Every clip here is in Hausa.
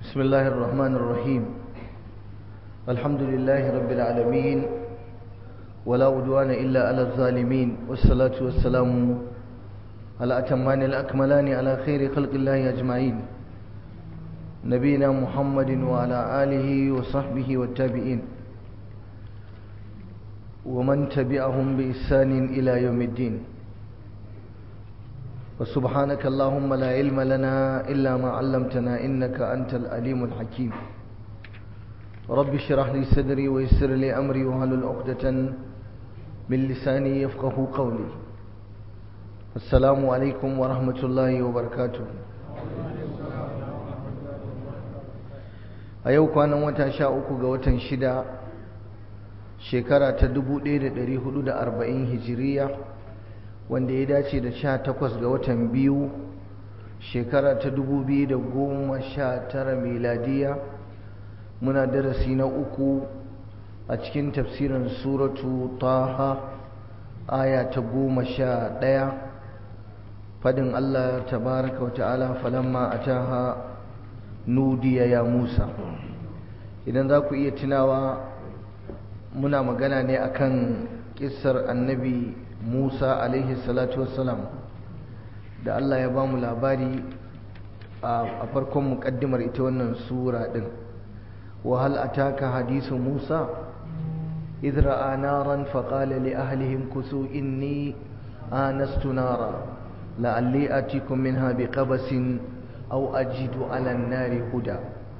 بسم الله الرحمن الرحيم الحمد لله رب العالمين ولا عدوان إلا على الظالمين والصلاة والسلام على أتمان الأكملان على خير خلق الله أجمعين نبينا محمد وعلى آله وصحبه والتابعين ومن تبعهم بإحسان إلى يوم الدين وسبحانك اللهم لا علم لنا إلا ما علمتنا إنك أنت الأليم الحكيم رب اشرح لي صدري ويسر لي أمري وهل عقدة من لساني يفقه قولي السلام عليكم ورحمة الله وبركاته a yau kwanan wata sha uku ga watan shida shekara ta 1440 hijiriya wanda ya dace da sha takwas ga watan biyu shekara ta 2019 miladiya muna darasi na uku a cikin tafsirin suratu taha aya ta goma sha ɗaya fadin allah tabaraka wa ta'ala falamma a taha nudiya ya musa idan za ku iya tunawa muna magana ne akan kissar annabi musa alaihi salatu wassalam da allah ya ba mu labari a farkon muƙaddimar ita wannan sura ɗin wahal ataka hadisu musa إذ رأى نارا فقال لأهلهم كثوا إني آنست نارا لعلي آتيكم منها بقبس أو أجد على النار هدى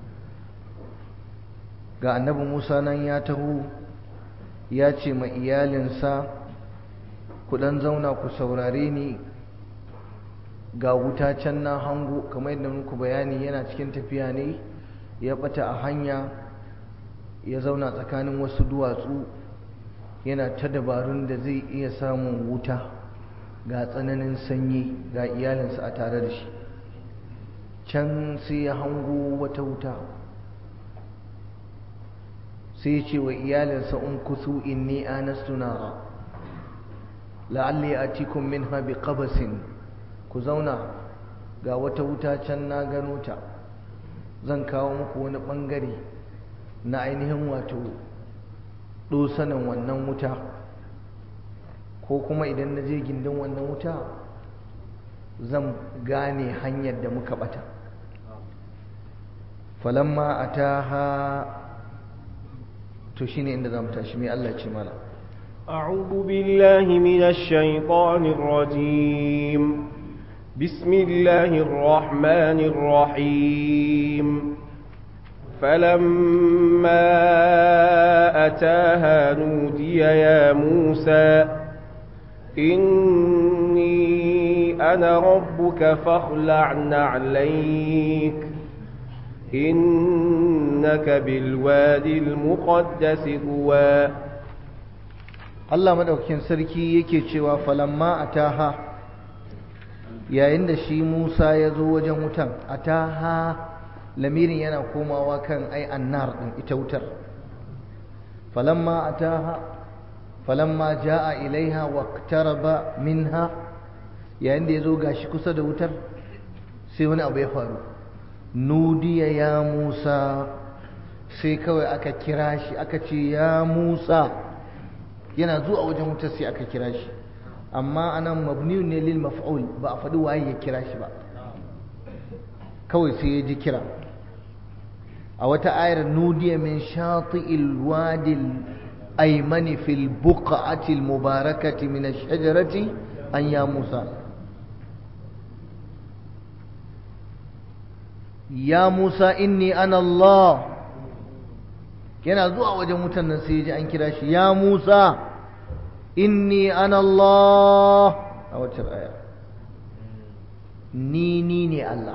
ga annabi Musa nan ya taho ya ce ma iyalinsa ku dan zauna ku saurare ni ga wuta can na hango kamar yadda muku bayani yana cikin tafiya ne ya bata a hanya ya zauna tsakanin wasu duwatsu yana ta dabarun da zai iya samun wuta ga tsananin sanyi ga iyalinsa a tare da shi can sai ya hango wata wuta sai ya ce wa iyalinsa in kusu inni anastu nara la'alli atikum minha biqabasin ku zauna ga wata wuta can na gano ta zan kawo muku wani bangare na ainihin wato dosanin wannan wuta ko kuma idan na je gindin wannan wuta zan gane hanyar da muka bata falamma ataha to shine inda zamu tashi mai Allah ce mana أعوذ بالله من الشيطان الرجيم بسم الله الرحمن الرحيم فلما أتاها نودي يا موسى إني أنا ربك فاخلع نعليك إنك بالوادي المقدس طوى Allah madaukakin sarki yake cewa falamma ataha yayin da shi Musa ya zo wajen wutan ataha lamirin yana komawa kan ai annar din ita wutar falamma ataha falamma jaa ilaiha waqtaraba minha yayin da yazo gashi kusa da wutar sai wani abu ya faru nudiya ya Musa sai kawai aka kira shi aka ce ya Musa yana zuwa wajen wutar sai aka kira shi amma anan mabniyun ne lil maf'ul ba a faɗi waye ya kira shi ba kawai sai ya ji kira a wata ayar nudiya min shati'il wadil aymani fil buq'ati al mubarakati min ash-shajarati an ya Musa ya Musa inni ana Allah yana zuwa wajen wutan nan sai ya ji an kira shi ya Musa inni ana Allah a wacce aya ni ni ne Allah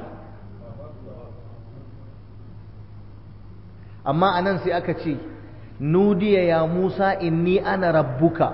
amma anan sai aka ce nudiya ya Musa inni ana rabbuka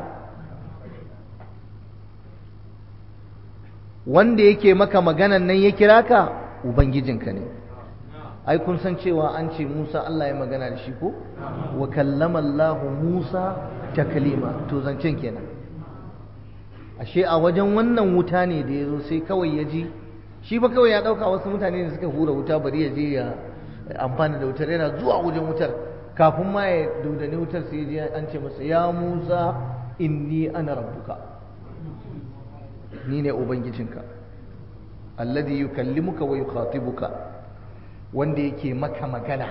wanda yake maka maganan nan ya kira ka ubangijinka ne ai kun san cewa an ce Musa Allah ya magana da shi ko wa kallama Allah Musa taklima to zancen kenan ashe a wajen wannan wuta ne da yazo sai kawai ya ji shi ba kawai ya dauka wasu mutane ne suka hura wuta bari ya je ya amfani da wutar yana zuwa wajen wutar kafin ma ya daudani wutar sai ji an ce masa ya Musa inni ana rabbuka ni ne ubangijinka alladhi yukallimuka wa yukhatibuka wanda yake maka magana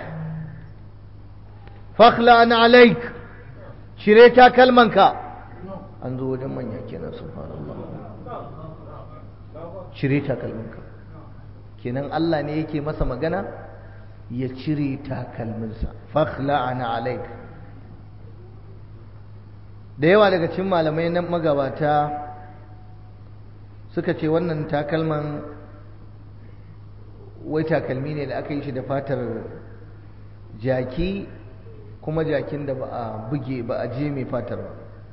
fakhla an alaik shire ta kalmanka an zo wajen manya kenan subhanallah shire ta kalmanka kenan Allah ne yake masa magana ya cire takalminsa fakhla an alaik da yawa daga cikin malamai na magabata suka ce wannan takalman wai takalmi ne da aka yi shi da fatar jaki kuma jakin da ba a buge ba a je mai fatar ba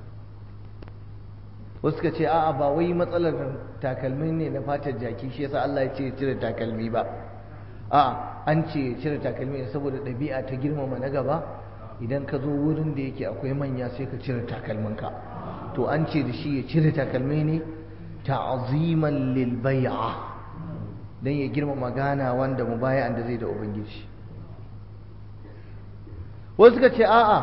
wasu ka ce a'a ba wai matsalar takalmi ne na fatar jaki shi yasa Allah ya ce cire takalmi ba a'a an ce cire takalmi ne saboda ɗabi'a ta girmama na gaba idan ka zo wurin da yake akwai manya sai ka cire takalminka to an ce da shi ya cire takalmi ne ta'ziman lil bai'a dan ya girmama gana wanda mubaya'an da zai da ubangiji wasu suka ce a'a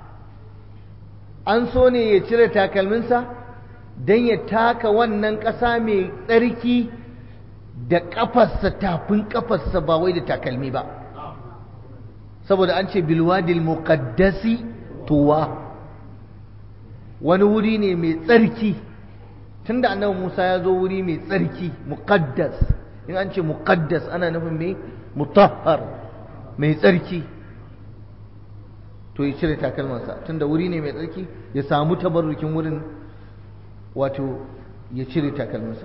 an so ne ya cire takalminsa don ya taka wannan ƙasa mai tsarki da ƙafarsa tafin ƙafarsa ba wai da takalmi ba saboda an ce bilwadil muqaddasi tuwa wani wuri ne mai tsarki tunda annabi Musa ya zo wuri mai tsarki muqaddas in an ce muqaddas ana nufin mai mutahhar mai tsarki to ya cire takalmansa tunda wuri ne mai tsarki ya samu tabarrukin wurin wato ya cire takalmansa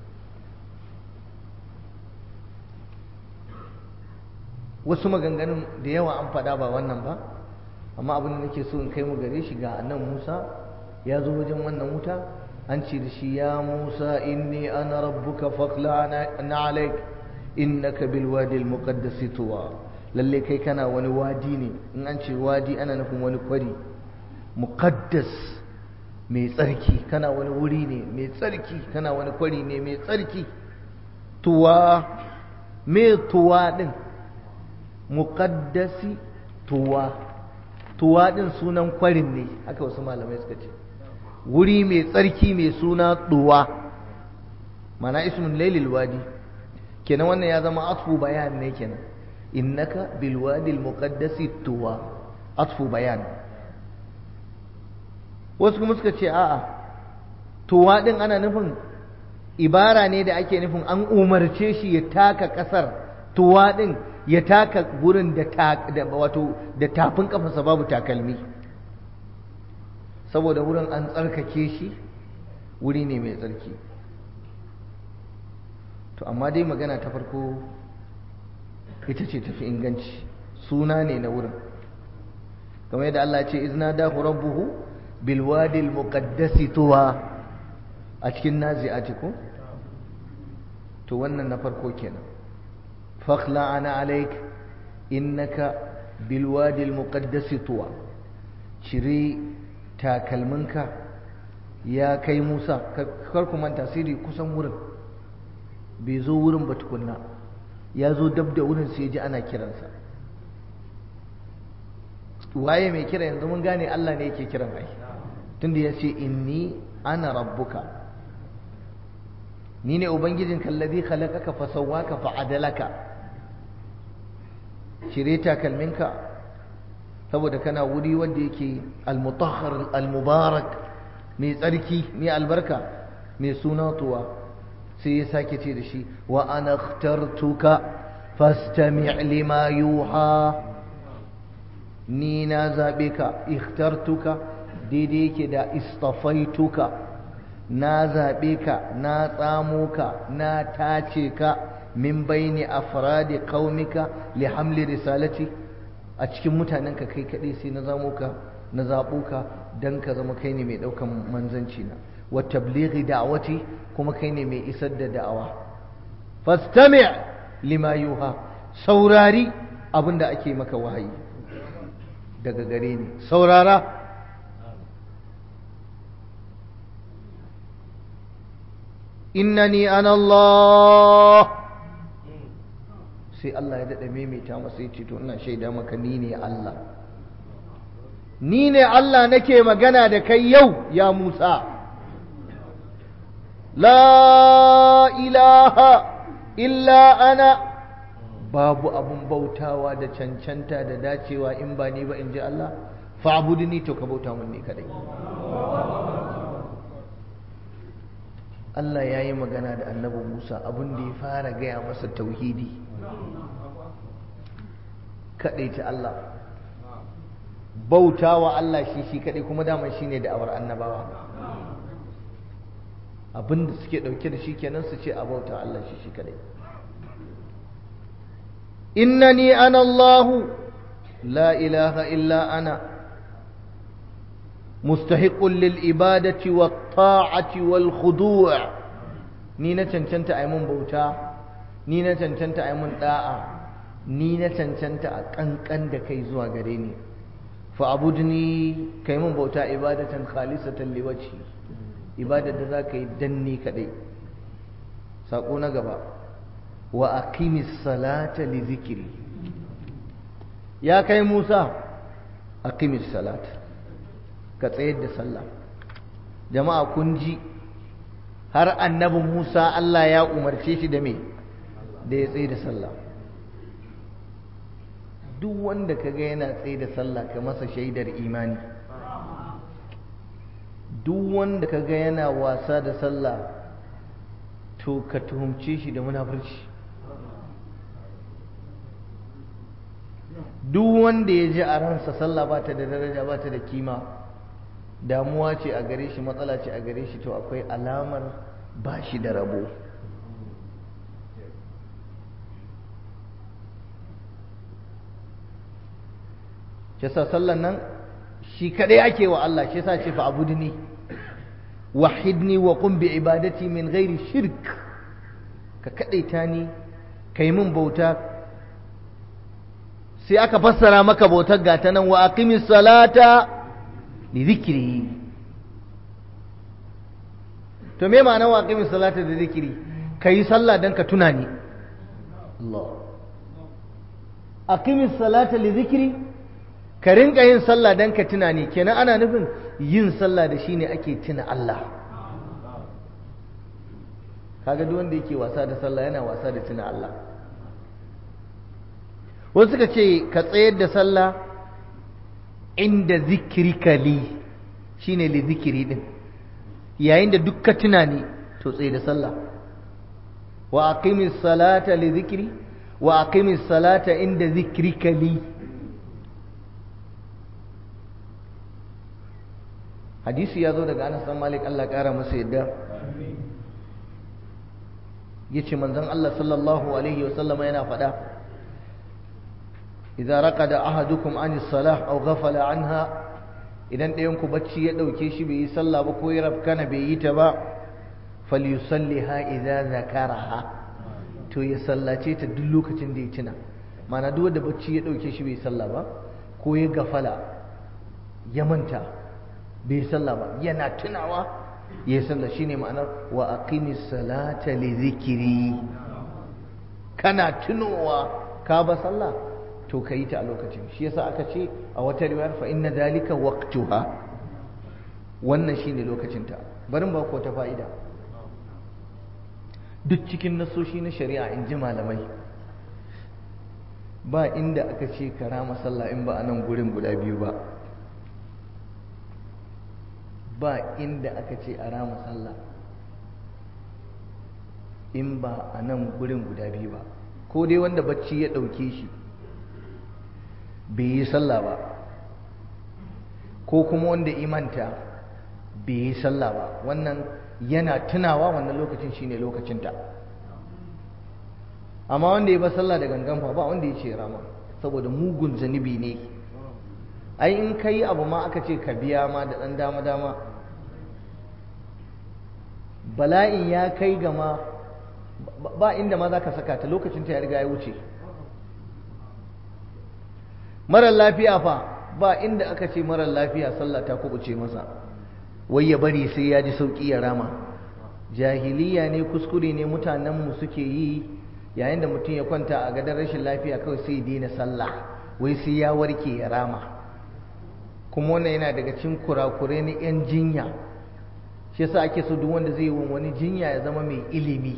wasu maganganun da yawa an faɗa ba wannan ba amma abin da nake so in kai mu gare shi ga annan Musa ya zo wajen wannan wuta an ce da shi ya Musa inni ana rabbuka faqla na alaik innaka bil wadi al muqaddas tuwa lalle kai kana wani wadi ne in an ce wadi ana nufin wani kwari muqaddas mai tsarki kana wani wuri ne mai tsarki kana wani kwari ne mai tsarki tuwa me tuwa din muqaddasi tuwa tuwa din sunan kwarin ne haka wasu malamai suka ce wuri mai tsarki mai suna tuwa mana ismun lailil wadi kenan wannan ya zama atfu bayan ne kenan innaka bil wadi al muqaddasi tuwa atfu bayan wasu kuma suka ce a'a tuwa din ana nufin ibara ne da ake nufin an umarce shi ya taka kasar tuwa din ya taka gurin da wato da tafin kafarsa babu takalmi saboda wurin an tsarkake shi wuri ne mai tsarki to amma dai magana ta farko ita ce tafi inganci suna ne na wurin kamar yadda Allah ce izna da rabbuhu bil wadi al muqaddasi tuwa a cikin nazi'ati ko to wannan na farko kenan fakhla ana alaik innaka bil wadi al muqaddasi tuwa cire takalminka ya kai Musa kar ku manta sirri kusan wurin bai zo wurin ba tukunna ya zo dab da wurin sai ji ana kiransa waye mai kira yanzu mun gane Allah ne yake kiran ai tunda ya ce inni ana rabbuka ni ne ubangijin kallabi khalaqaka fa sawwaka fa adalaka cire takalminka saboda kana wuri wanda yake al-mutahhar al-mubarak mai tsarki mai albarka mai suna tuwa sai ya sake ce da shi wa ana ikhtartuka fastami' lima yuha ni na zabe ka ikhtartuka daidai yake da istafaituka na zabe ka na tsamo ka na tace ka min baini afradi qaumika li hamli risalati a cikin mutanenka kai kaɗai sai na zamo ka na zaɓo ka don ka zama kai ne mai ɗaukan manzanci na wa tablighi da'awati kuma kai ne mai isar da da'awa fastami' lima yuha saurari abin da ake maka wahayi daga gare ni saurara innani ana Allah sai Allah ya daɗa maimaita masa ya ce to ina shaida maka ni ne Allah ni ne Allah nake magana da kai yau ya Musa la ilaha illa ana babu abun bautawa da cancanta da dacewa in ba ni ba in ji Allah fa'budni to ka bauta mun ne kadai Allah ya yi magana da annabi Musa abin da ya fara gaya masa tauhidi kaɗai ta Allah bauta wa Allah shi shi kaɗai kuma daman shi ne da'awar annabawa abin da suke ɗauke da shi kenan su ce a bauta Allah shi shi kaɗai innani ana Allahu la ilaha illa ana مستحق للإبادة والطاعة والخضوع نينا تنتنت أيمن بوتا نينا تنتنت أيمن داء نينا تنتنت أكنكن دكي زوا غريني فأبدني كيمن بوتا إبادة خالصة لوجهي إبادة ذاك دني كدي ساقونا غبا وأقيم الصلاة لذكري يا كي موسى أقيم الصلاة ka tsayar da sallah jama'a kun ji har annabi Musa Allah ya umarce shi da me da ya tsaye da sallah duk wanda kaga yana tsaye da sallah ka masa shaidar imani duk wanda kaga yana wasa da sallah to ka tuhumce shi da munafurci duk wanda ya ji a ransa sallah ba ta da daraja ba ta da kima damuwa ce a gare shi matsala ce a gare shi to akwai alamar ba shi da rabo shi sa sallan nan shi kadai ake wa Allah shi sa ce fa abudni wahidni wa qum bi ibadati min ghairi shirk ka kadaita ni kai min bauta sai aka fassara maka bautar gata nan wa aqimis salata li zikri to me ma'ana wa aqimis salata da zikri kai sallah dan ka tuna ni Allah aqimis salata li zikri ka rinka yin sallah dan ka tuna ni kenan ana nufin yin sallah da shine ake tuna Allah kaga duk wanda yake wasa da sallah yana wasa da tuna Allah wasu suka ce ka tsayar da sallah inda zikirika li shine li zikiri din yayin da duk ka tuna ni to tsaye da sallah wa aqimis salata li zikri wa aqimis salata inda zikrika li hadisi ya zo daga Anas bin Malik Allah kara masa yadda yace manzon Allah sallallahu alaihi wasallama yana faɗa idza raqada ahadukum an as-salah aw ghafala anha idan ɗayan ku bacci ya dauke shi bai yi sallah ba ko ya rafkana bai yi ta ba falyusalliha idza zakaraha to ya sallace ta duk lokacin da ya tuna mana duk wanda bacci ya dauke shi bai sallah ba ko ya gafala ya manta bai sallah ba yana tunawa ya sallah shine ma'anar wa aqimis salata li zikri kana tunowa ka ba sallah to ka yi ta a lokacin shi yasa aka ce a wata riwayar fa inna dalika waqtuha wannan shine lokacin ta barin ba ko ta fa'ida duk cikin nasoshi na shari'a in ji malamai ba inda aka ce karama sallah in ba a nan gurin guda biyu ba ba inda aka ce a rama sallah in ba a nan gurin guda biyu ba ko dai wanda bacci ya ɗauke shi bai yi sallah ba ko kuma wanda imanta bai yi sallah ba wannan yana tunawa wannan lokacin shine lokacinta amma wanda ya ba sallah da gangan fa ba wanda ya ce rama saboda mugun zanibi ne ai in ka yi abu ma aka ce ka biya ma da ɗan dama-dama bala'in ya kai gama ba inda ma za ka saka ta lokacin ta ya riga ya wuce marar lafiya fa ba inda aka ce marar lafiya sallah ta kubuce masa wai ya bari sai ya ji sauƙi ya rama jahiliya ne kuskure ne mutanenmu suke yi yayin da mutum ya kwanta a gadon rashin lafiya kawai sai ya daina sallah wai sai ya warke ya rama kuma wannan yana daga cikin kurakurai na 'yan jinya shi yasa ake so duk wanda zai yi wani jinya ya zama mai ilimi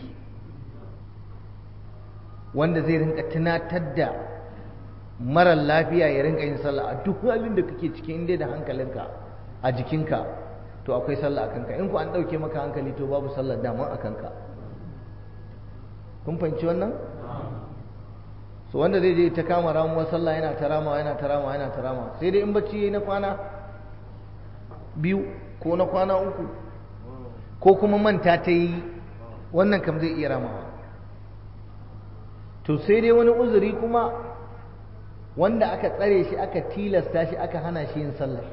wanda zai rinka tunatar da marar lafiya ya rinka yin sallah a duk halin da kake cikin inda da hankalinka a jikinka to akwai sallah a kanka in ku an ɗauke maka hankali to babu sallar daman a kanka kun fahimci wannan so wanda zai je ta kama ramuwar sallah yana ta ramawa yana ta ramawa yana ta ramawa sai dai in bacci yayi na kwana biyu ko na kwana uku ko kuma manta ta yi wannan kam zai iya ramawa to sai dai wani uzuri kuma wanda aka tsare shi aka tilasta shi aka hana shi yin sallah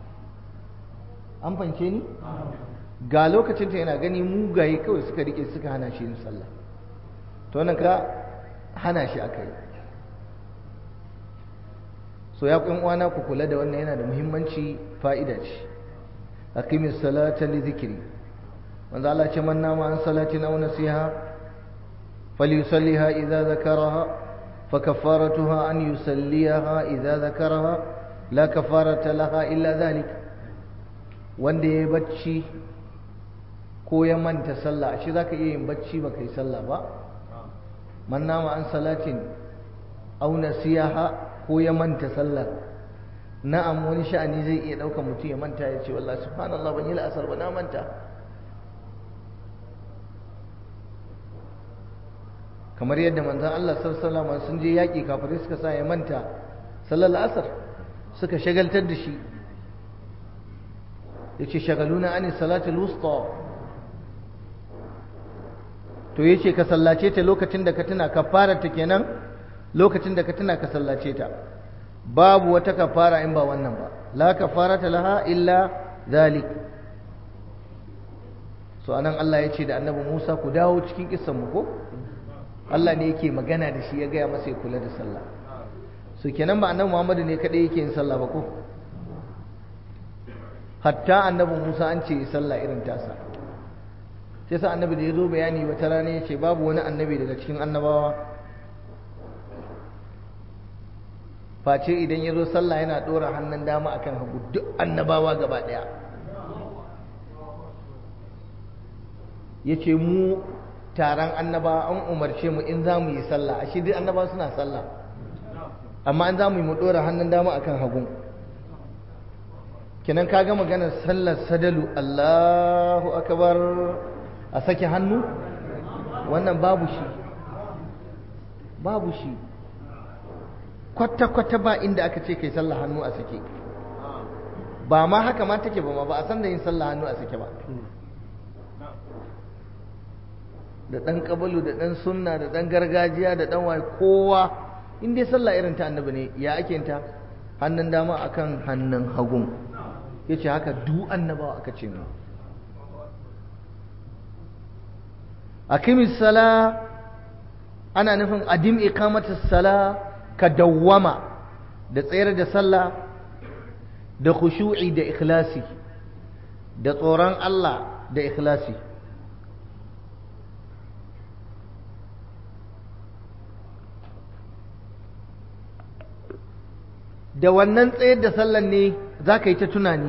an fance ni ga lokacin ta yana gani mugaye kawai suka rike suka hana shi yin sallah to wannan ka hana shi aka yi so ya kun uwana ku kula da wannan yana da muhimmanci fa'ida ce aqimis salata li dhikri manzo Allah ce man nama an salatin aw nasiha falyusalliha idza zakaraha fa kafaratuha an yusalliha idza zakaraha la kafarata laha illa dhalik wanda yayi bacci ko ya manta sallah ashe zaka iya yin bacci baka yi sallah ba man nama an salatin aw nasiha ko ya manta sallar na'am wani sha'ani zai iya ɗaukar mutum ya manta ya ce wallahi subhanallah ban yi la'asar ba na manta kamar yadda manzon Allah sallallahu alaihi sun je yaƙi kafirai suka sa ya manta sallar la'asar suka shagaltar da shi yace shagaluna ani salatul wusta to yace ka sallace ta lokacin da ka tuna kafarar ta kenan lokacin da ka tuna ka sallace ta babu wata kafara in ba wannan ba la kafarata laha illa zalik so anan Allah ya ce da annabi Musa ku dawo cikin kissan mu ko Allah ne yake magana da shi ya gaya masa ya kula da sallah so kenan ba annabi Muhammadu ne kadai yake yin sallah ba ko hatta annabi Musa an ce sallah irin tasa sai sa annabi da ya zo bayani wata rana ya ce babu wani annabi daga cikin annabawa face idan ya zo sallah yana ɗora hannun dama akan hagu duk annabawa gaba ɗaya ya ce mu taron annabawa an umarce mu in za mu yi sallah ashe duk annabawa suna sallah amma an za mu yi mu ɗora hannun dama akan hagu kenan ka ga maganar sallar sadalu Allahu akbar a sake hannu wannan babu shi babu shi kwata-kwata ba inda aka ce kai sallah hannu a sake ba ma haka ma take ba ma ba a san da yin sallah hannu a sake ba da ɗan ƙabalu da ɗan sunna da ɗan gargajiya da ɗan waye kowa in dai sallah irin ta annabi ne ya ake ta hannun dama akan hannun hagun ya ce haka du annabawa aka ce mu aqimis sala ana nufin adim iqamatus sala ka dawwama da tsayar da sallah da khushu'i da ikhlasi da tsoron Allah da ikhlasi da wannan tsayar da sallan ne za ka yi ta tunani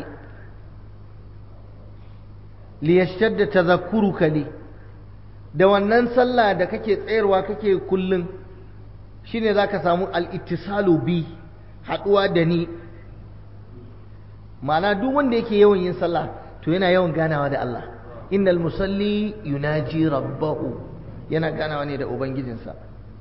liyashtadda tazakkuruka li da wannan sallah da kake tsayarwa kake kullum shine zaka samu al-ittisalu bi haduwa da ni ma'ana duk wanda yake yawan yin sallah to yana yawan ganawa da Allah innal musalli yunaji rabbahu yana ganawa ne da ubangijinsa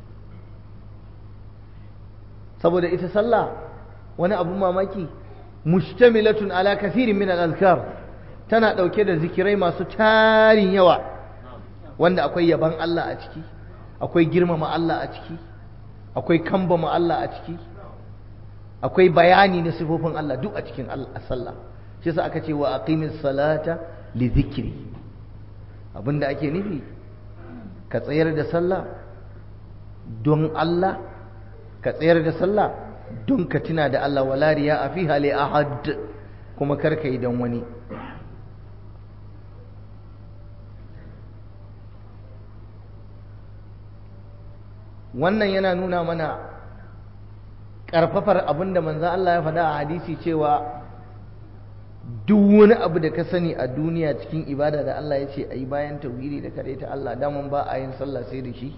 saboda ita sallah wani abu mamaki mushtamilatun ala kathirin min al-azkar tana dauke da zikirai masu tarin yawa wanda akwai yaban Allah a ciki akwai girmama Allah a ciki akwai kambama Allah a ciki akwai bayani na sifofin Allah duk a cikin sallah shi yasa aka ce wa aqimis salata li dhikri abinda ake nufi ka tsayar da sallah don Allah ka tsayar da sallah don ka tuna da Allah wala riya a fiha li ahad kuma kar ka yi don wani wannan yana nuna mana ƙarfafar abin da manzan Allah ya faɗa a hadisi cewa duk wani abu da ka sani a duniya cikin ibada da Allah ya ce a yi bayan tauhidi da kaɗai ta Allah daman ba a yin sallah sai da shi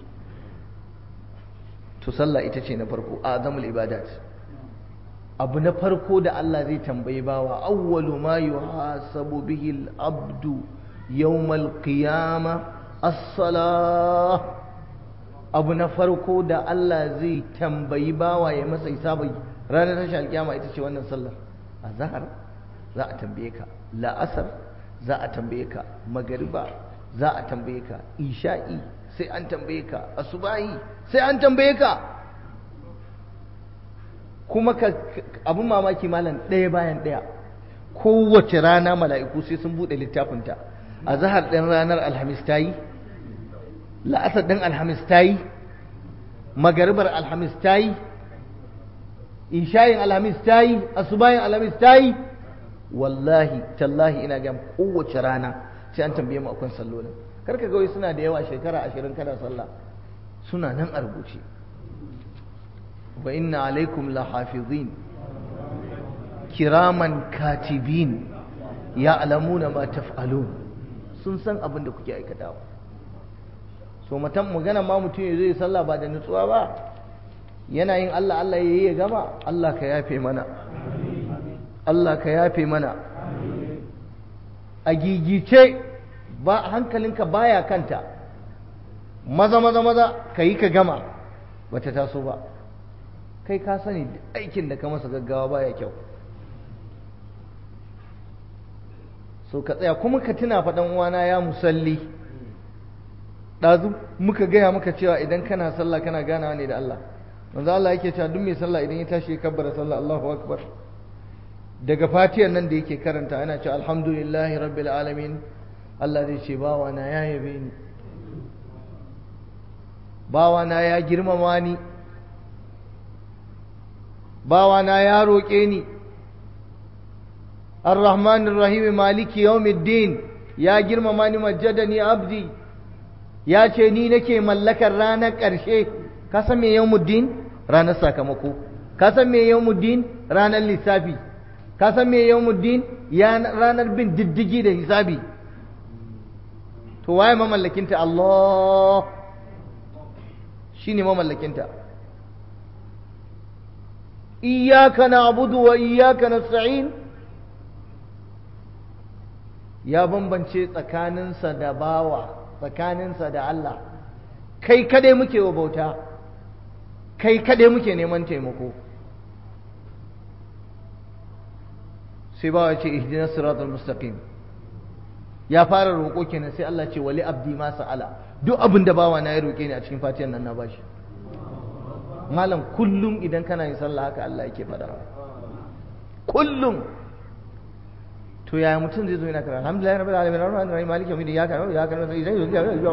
to sallah ita ce na farko a azamul ibadat abu na farko da Allah zai tambayi bawa awwalu ma yuhasabu bihi al-abdu yawmal qiyama as-salah abu na farko da Allah zai tambayi bawa ya masa hisabi ranar tashin alkiyama ita ce wannan sallar azhar za a tambaye ka la'asar za a tambaye ka magariba za a tambaye ka isha'i sai an tambaye ka asubahi sai an tambaye ka kuma ka abin mamaki malam ɗaya bayan ɗaya kowace rana mala'iku sai sun buɗe littafinta a zahar ɗin ranar alhamis ta yi la'asar ɗin alhamis ta yi magaribar alhamis ta yi ishayin alhamis ta yi asubayin alhamis ta yi wallahi tallahi ina gam kowace rana sai an tambaye mu akwai sallolin karka gawai suna da yawa shekara ashirin kana sallah suna nan a rubuce wa inna alaikum lahafizin kiraman katibin ya'lamuna ma taf'alun sun san abin da kuke aikatawa so matan magana ma mutum ya zai sallah ba da nutsuwa ba yana yin Allah Allah yayi ya gama Allah ka yafe mana Allah ka yafe mana a gigice ba hankalinka baya kanta maza maza maza ka yi ka gama bata taso ba kai ka sani aikin da ka masa gaggawa baya kyau so ka tsaya kuma ka tuna faɗan uwana ya musalli ɗazu muka gaya muka cewa idan kana sallah kana ganawa ne da Allah manzo Allah yake cewa duk mai sallah idan ya tashi ya kabbara sallah Allahu akbar daga fatiyar nan da yake karanta ana cewa alhamdulillahi rabbil alamin Allah zai ce bawa na ya yabe ni bawa na ya girmama ni bawa na ya roƙe ni ar-rahmanir rahim maliki yawmiddin ya girmama ni majjadani abdi ya ce ni nake mallakar ranar ƙarshe ka san me yawmuddin ranar sakamako ka san me yawmuddin ranar lissafi ka san me yawmuddin ya ranar bin diddigi da hisabi to waye mamallakinta Allah shine mamallakinta iyyaka na'budu wa iyyaka nasta'in ya bambance tsakaninsa da bawa tsakaninsa da Allah kai kadai muke wa bauta kai kadai muke neman taimako sai bawa ce ihdinas siratal mustaqim ya fara roƙo kenan sai Allah ce wali abdi ma sa'ala duk abin da bawa na ya roƙe ni a cikin fatiyan nan na bashi malam kullum idan kana yin sallah haka Allah yake faɗa kullum to yaya mutum zai zo yana kira alhamdulillah rabbil alamin arrahmanir rahim maliki yawmiddin ya kana ya kana sai zai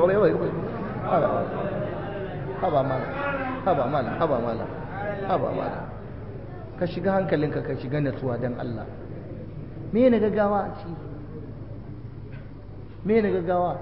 haba mala haba mala haba mala haba mala ka shiga hankalinka ka shiga natsuwa dan Allah me ne gaggawa a ciki me ne gaggawa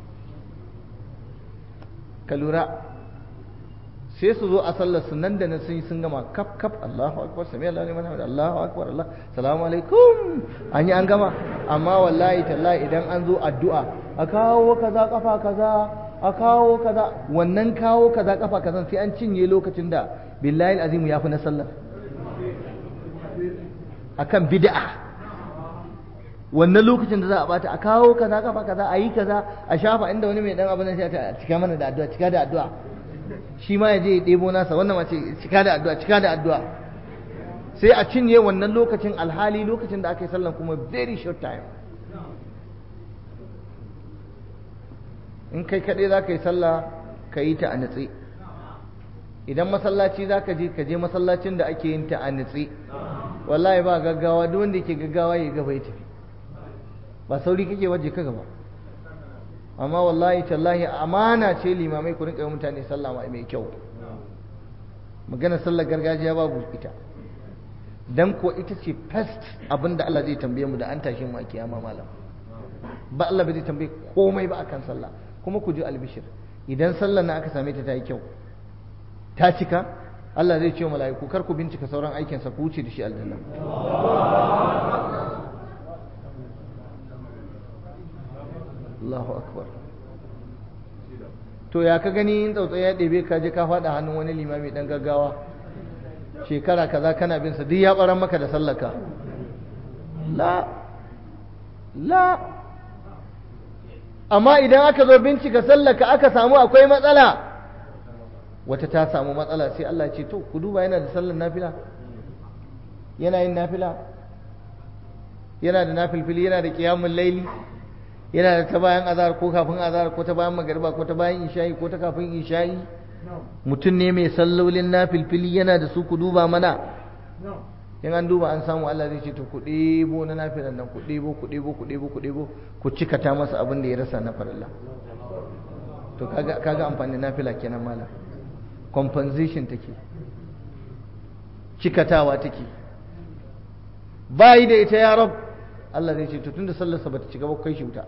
ka lura sai su zo a sallar su nan da nan sun yi sun gama kaf kaf Allahu akbar sami Allah liman hamid Allahu akbar Allah salamu alaikum an yi an gama amma wallahi tallahi idan an zo addu'a a kawo kaza kafa kaza a kawo kaza wannan kawo kaza kafa kaza sai an cinye lokacin da billahi azimu ya fi na sallar akan bid'a wannan lokacin da za a bata a kawo kaza kafa kaza a yi kaza a shafa inda wani mai dan abin sai a cika mana da addu'a cika da addu'a shi ma ya je ya ɗebo nasa wannan mace cika da addu'a cika da addu'a sai a cinye wannan lokacin alhali lokacin da aka yi sallan kuma very short time in kai kaɗai za ka yi sallah ka yi ta a nutse idan masallaci za ka je ka je masallacin da ake yin ta a nutse wallahi ba gaggawa duk wanda yake gaggawa ya gaba ya tafi ba sauri kake waje ka gaba amma wallahi tallahi amana ce limamai ku rinka mutane sallah mai kyau magana sallar gargajiya babu ita dan ko ita ce first abinda Allah zai tambaye mu da an tashi mu a kiyama malam ba Allah bai zai tambaye komai ba akan sallah kuma ku ji albishir idan sallar na aka same ta ta yi kyau ta cika Allah zai ce wa mala'iku kar ku bincika sauran aikinsa ku wuce da shi aljanna Allahu akbar to ya ka gani in tsautsayi ya ɗebe ka je ka faɗa hannun wani limami ɗan gaggawa shekara kaza kana bin sa duk ya ɓaran maka da sallaka la la amma idan aka zo bincika sallaka aka samu akwai matsala wata ta samu matsala sai Allah ce to ku duba yana da sallar nafila yana yin nafila yana da nafilfili yana da qiyamul laili yana da ta bayan azhar ko kafin azhar ko ta bayan magariba ko ta bayan isha'i ko ta kafin isha'i mutum ne mai sallolin nafilfili yana da su ku duba mana in an duba an samu Allah zai ce to ku ɗebo na nafilan nan ku ɗebo ku ɗebo ku ɗebo ku ɗebo ku cikata masa abin da ya rasa na farilla to kaga kaga amfani nafila kenan malam compensation take cikatawa take bayi da ita ya rab Allah zai ce to tunda sallarsa bata cika ba kai shi wuta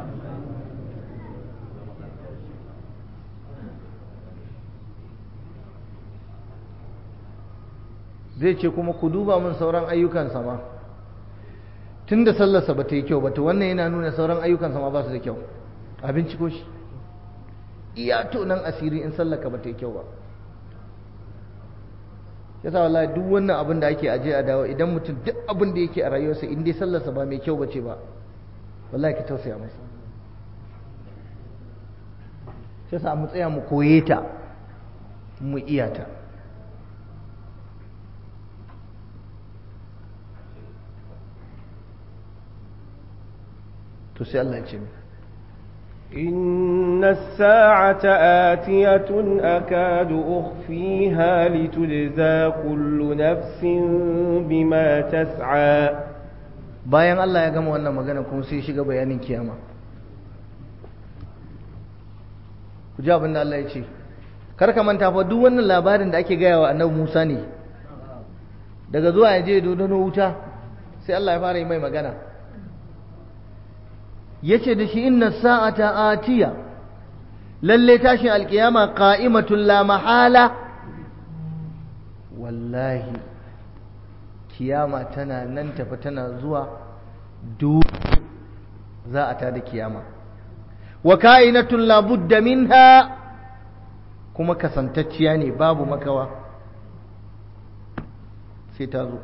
zai ce kuma ku duba min sauran ayyukansa ma tun da sallarsa ba ta yi kyau ba to wannan yana nuna sauran ayyukansa ma ba su da kyau a binciko shi iya to nan asiri in sallaka ba ta yi kyau ba yasa wallahi duk wannan abin da ake aje a dawo idan mutum duk abin da yake a rayuwarsa in dai sallarsa ba mai kyau ba ce ba wallahi ka tausaya masa yasa mu tsaya mu koye ta mu iya ta to sai Allah ya ce إن الساعة آتية أكاد أخفيها لتجزى كل نفس بما تسعى bayan Allah ya gama wannan magana kuma sai shiga bayanin kiyama ku ji abin da Allah ya ce kar ka manta fa duk wannan labarin da ake gaya wa annabi Musa ne daga zuwa ya je dodono wuta sai Allah ya fara yi mai magana yace da shi inna sa'ata atiya lalle tashin alkiyama qa'imatul la mahala wallahi kiyama tana nan tafi tana zuwa duk za a tada kiyama wa ka'inatul la budda minha kuma kasantacciya ne babu makawa sai ta zo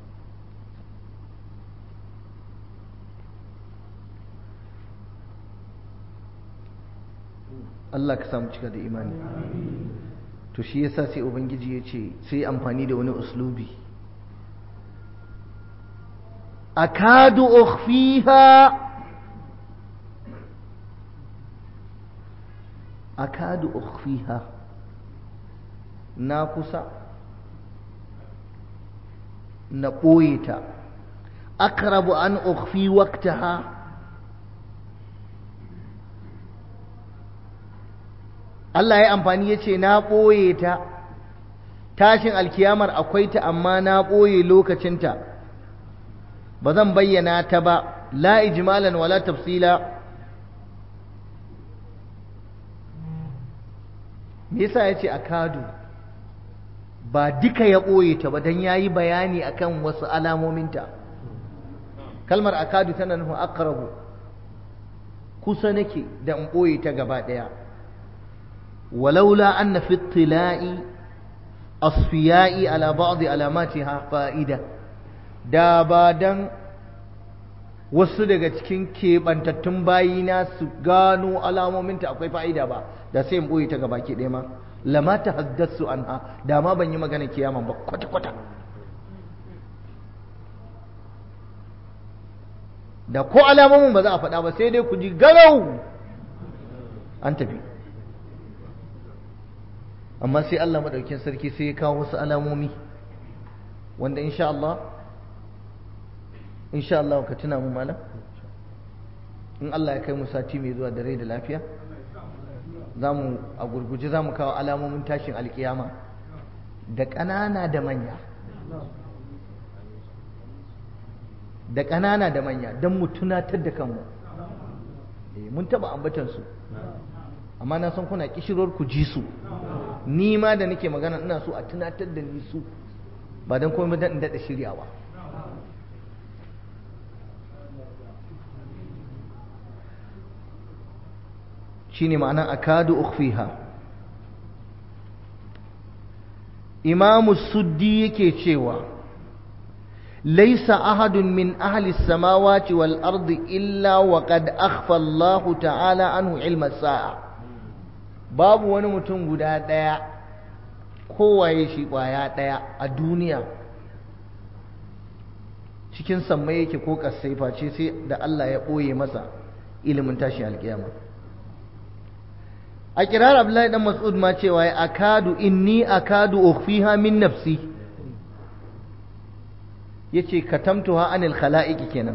Allah ka samu cika da imani to shi yasa sai ubangiji ya ce sai amfani da wani uslubi akadu ukhfiha akadu ukhfiha na kusa na ɓoye ta akrabu an ukhfi waqtaha Allah ya amfani ya ce na ɓoye ta tashin alkiyamar akwai ta amma na ɓoye lokacinta ba zan bayyana ta ba la ijmalan wala tafsila me yasa ya ce a kadu ba duka ya ɓoye ta ba don ya yi bayani akan wasu alamominta kalmar akadu tana nufin akarabu kusa nake da in ɓoye ta gaba ɗaya ولولا أن في اطلاع أصفياء على بعض علاماتها فائدة da ba dan wasu daga cikin keɓantattun bayina su gano alamominta akwai fa'ida ba da sai in ɓoye ta gaba ke ɗaya ma lama ta haddasu an ha da ma ban yi magana kiyaman ba kwata-kwata da ko alamomin ba za a faɗa ba sai dai ku ji garau an tafi amma sai Allah maɗaukin sarki sai ya kawo wasu alamomi wanda insha Allah insha Allah ka tuna mu malam in Allah ya kai mu sati mai zuwa da rai da lafiya zamu a gurguje zamu kawo alamomin tashin alkiyama da ƙanana da manya da ƙanana da manya don mu tunatar da kanmu mun taɓa ambatan su amma na san kuna kishirwar ku ji su ni ma da nake magana ina so a tunatar da ni su ba don komai dan in daɗa shiryawa shine ma'anar akadu ukhfiha imamu suddi yake cewa laisa ahadun min ahli samawati wal ardi illa wa qad akhfa Allah ta'ala anhu ilma sa'a babu wani mutum guda daya kowaye shi kwaya daya a duniya cikin sammai yake ko kasai face sai da Allah ya boye masa ilimin tashi alkiyama a kirar Abdullahi dan Mas'ud ma cewa ya akadu inni akadu ukhfiha min nafsi yace katamtuha anil khala'iq kenan